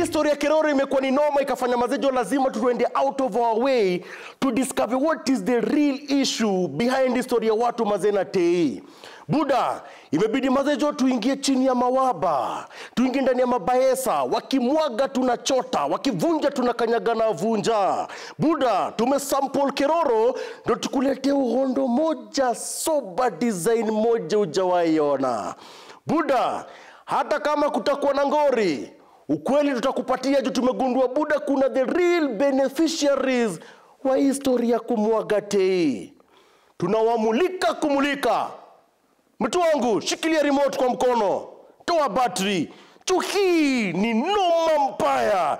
hii story ya Keroro imekuwa ni noma, ikafanya mazejo, lazima tuende out of our way to discover what is the real issue behind the story ya watu mazena tei. Buda, imebidi mazejo tuingie chini ya mawaba, tuingie ndani ya mabaesa, wakimwaga tunachota, wakivunja tunakanyaga na vunja. Buda, tumesample Keroro ndo tukuletee uhondo moja soba design moja ujawaiona. Buda, hata kama kutakuwa na ngori, ukweli tutakupatia juu tumegundua Buda, kuna the real beneficiaries wa histori ya kumwaga tei. Tunawamulika kumulika. Mtu wangu, shikilia remote kwa mkono, toa battery. Juu hii ni noma mbaya.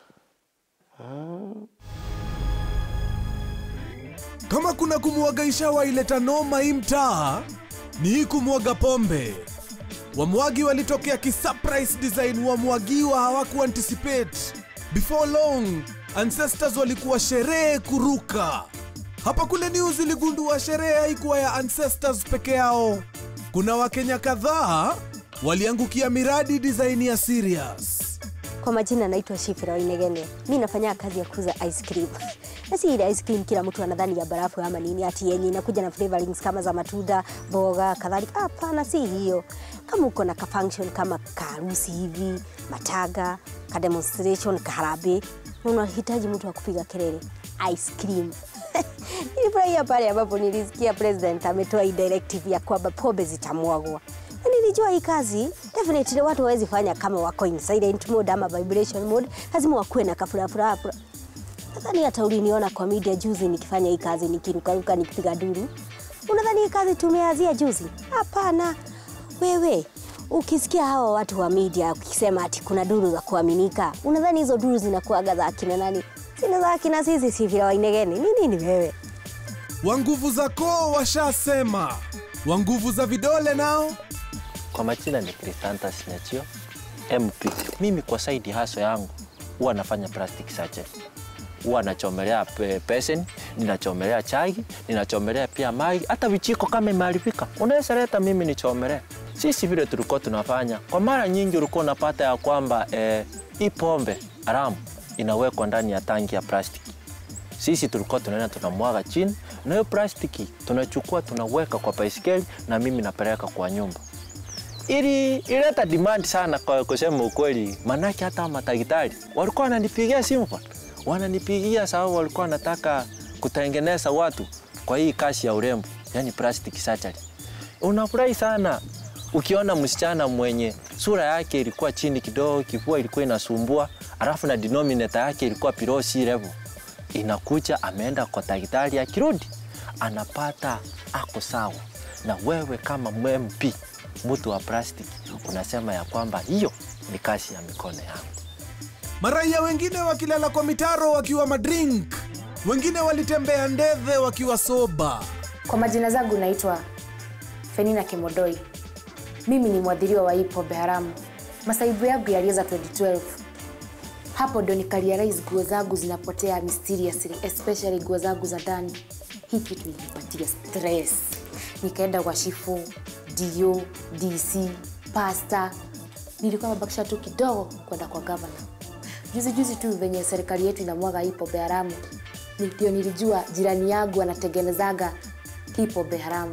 Kama kuna kumwaga ishawa ileta noma hii mtaa, ni hii kumwaga pombe. Wamwagi walitokea kisurprise design, wamwagiwa hawaku anticipate. Before long, ancestors walikuwa sherehe kuruka. Hapa kule news iligundua sherehe haikuwa ya ancestors peke yao. Kuna Wakenya kadhaa waliangukia miradi design ya serious. Kwa majina naitwa Shifira Wainegene. Mi nafanya kazi ya kuuza ice cream. Na si ile ice cream kila mtu anadhani ya barafu ama nini, ati yenye inakuja na flavorings kama za matunda, mboga, kadhalika. Hapana, si hiyo. Kama uko na ka function kama kaharusi hivi, mataga, ka demonstration, kaharambee, na unahitaji mtu wa kupiga kelele, ice cream. Nilifurahia pale ambapo nilisikia president ametoa hii directive ya kwamba pombe zitamwagwa na nilijua hii kazi definitely watu hawezi fanya kama wako in silent mode ama vibration mode, lazima wakuwe na kafurafura. Nadhani hata uliniona kwa media juzi nikifanya hii kazi nikirukaruka nikipiga duru. Unadhani hii kazi tumeazia juzi? Hapana. Wewe ukisikia hawa watu wa media ukisema ati kuna duru za kuaminika, unadhani hizo duru zinakuaga za akina nani? Sina za akina sisi Shifira Wainegene. Ni nini wewe? Wa nguvu za koo washasema, wa nguvu za vidole nao Kwa majina ni Crisantas Nyachio MP. Mimi kwa saidi haso yangu huwa nafanya plastic sachet, huwa nachomelea pe- pesen, ninachomelea chai, ninachomelea pia maji, hata vichiko kama imeharibika unaweza leta mimi nichomelee. Sisi vile tulikuwa tunafanya, kwa mara nyingi ulikuwa unapata ya kwamba eh, hii pombe haramu inawekwa ndani ya tangi ya plastiki sisi tulikuwa tunaenda tunamwaga chini, na hiyo plastiki tunachukua tunaweka kwa baisikeli, na mimi napeleka kwa nyumba. Ili ileta demand sana kwa kusema ukweli, manake hata madaktari walikuwa wananipigia simu bwana, wananipigia sababu walikuwa wanataka kutengeneza watu kwa hii kazi ya urembo, yani plastic surgery. Unafurahi sana ukiona msichana mwenye sura yake ilikuwa chini kidogo, kifua ilikuwa inasumbua, alafu na denominator yake ilikuwa below sea level inakuja ameenda kwa daktari, akirudi anapata ako sawa. Na wewe kama MP, mtu wa plastic, unasema ya kwamba hiyo ni kazi ya mikono yangu. Maraia wengine wakilala kwa mitaro wakiwa madrink, wengine walitembea ndeve wakiwa soba. Kwa majina zangu naitwa Fenina Kimodoi. Mimi ni mwadhiriwa wa hii pombe haramu. Masaibu yangu yalianza 2012. Hapo ndo nikarealize nguo zangu zinapotea mysteriously, especially nguo zangu za ndani. Hii kitu ilinipatia stress. Nikaenda kwa shifu, DO, DC, pasta. Nilikuwa mabakisha tu kidogo kwenda kwa gavana. Juzi juzi tu venye serikali yetu inamwaga hii pombe haramu, ndio nilijua jirani yangu anatengenezaga hii pombe haramu.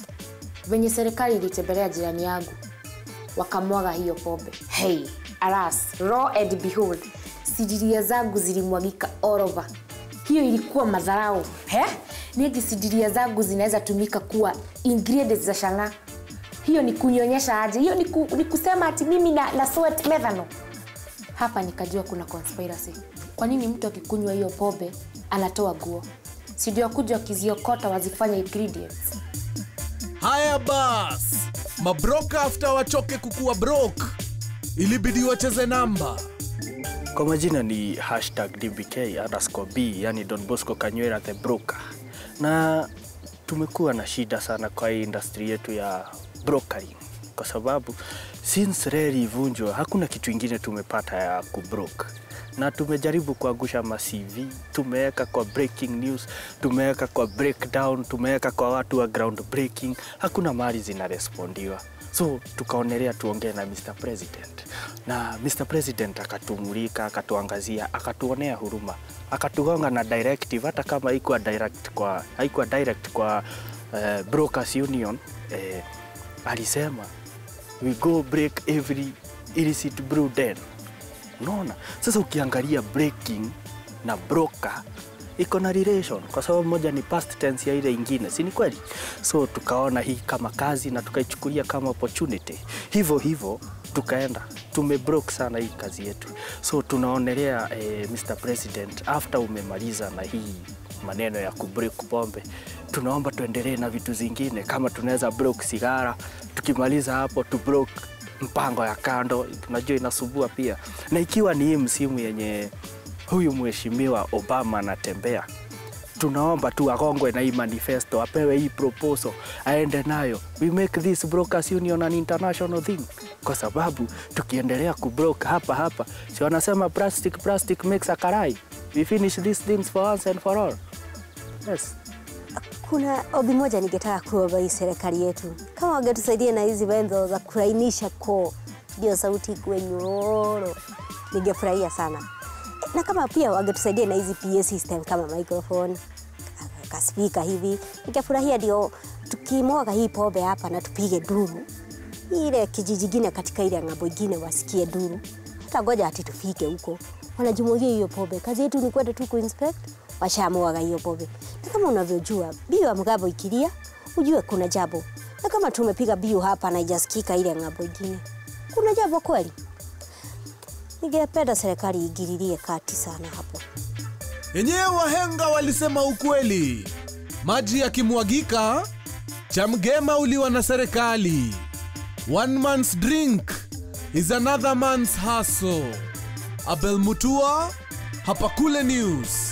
Venye serikali ilitembelea jirani yangu wakamwaga hiyo pombe. Hey, alas, raw and behold, sidiria zangu zilimwagika all over. Hiyo ilikuwa madharau. He? Negi sidiria zangu zinaweza tumika kuwa ingredients za shanga. Hiyo ni kunyonyesha aje? Hiyo ni, ku, ni kusema ati mimi na, na sweat methanol. Hapa nikajua kuna conspiracy. Kwa nini mtu akikunywa hiyo pombe anatoa guo? Si ndio akuja wakiziokota wazifanye ingredients? Haya bas, mabroka after wachoke kukuwa broke, ilibidi wacheze namba. Kwa majina ni hashtag DBK underscore B, yani Don Bosco Kanywera the broker, na tumekuwa na shida sana kwa hii industry yetu ya brokering, kwa sababu since reli ivunjwa hakuna kitu ingine tumepata ya kubroke, na tumejaribu kuangusha ma CV, tumeweka kwa breaking news, tumeweka kwa breakdown, tumeweka kwa watu wa ground breaking, hakuna mali zinarespondiwa. So tukaonelea tuongee na Mr. President, na Mr. President akatumulika, akatuangazia, akatuonea huruma, akatugonga na directive, hata kama haikuwa direct kwa, haikuwa direct kwa uh, Brokers Union eh, alisema we go break every illicit brew den. Unaona, sasa ukiangalia breaking na broker iko na relation kwa sababu moja ni past tense ya ile ingine, si ni kweli? So tukaona hii kama kazi na tukaichukulia kama opportunity, hivyo hivyo tukaenda tumebroke sana hii kazi yetu. So tunaonelea eh, Mr President, after umemaliza na hii maneno ya kubreak pombe, tunaomba tuendelee na vitu zingine, kama tunaweza broke sigara, tukimaliza hapo tu broke mpango ya kando, tunajua inasubua pia, na ikiwa ni hii msimu yenye huyu mheshimiwa Obama anatembea, tunaomba tu agongwe na hii manifesto, apewe hii proposal, aende nayo. We make this brokers union an international thing, kwa sababu tukiendelea kubroke hapa hapa, si wanasema plastic plastic makes a karai. We finish these things for once and for all. Yes. Kuna ombi moja ningetaka kuomba hii serikali yetu, kama wangetusaidia na hizi wenzo za kulainisha koo, ndio sauti ikuwe nyororo, ningefurahia sana. Na kama pia wangetusaidia na hizi PA system kama microphone kaspika hivi, ningefurahia ndio tukimwaga hii pombe hapa na tupige duru ile kijiji gine katika ile ng'ambo ingine wasikie duru, hata ngoja ati tufike huko wanajumwagia hiyo pombe. Kazi yetu ni kwenda tu kuinspect, washamwaga hiyo pombe. Na kama unavyojua biu ya mgambo ikilia, ujue kuna jambo, na kama tumepiga biu hapa na ijasikika ile ng'ambo ingine, kuna jambo kweli. Ningependa serikali igililie kati sana hapo. Yenyewe wahenga walisema ukweli, maji yakimwagika chamgema uliwa na serikali. One man's drink is another man's hustle. Abel Mutua, hapa Kule News.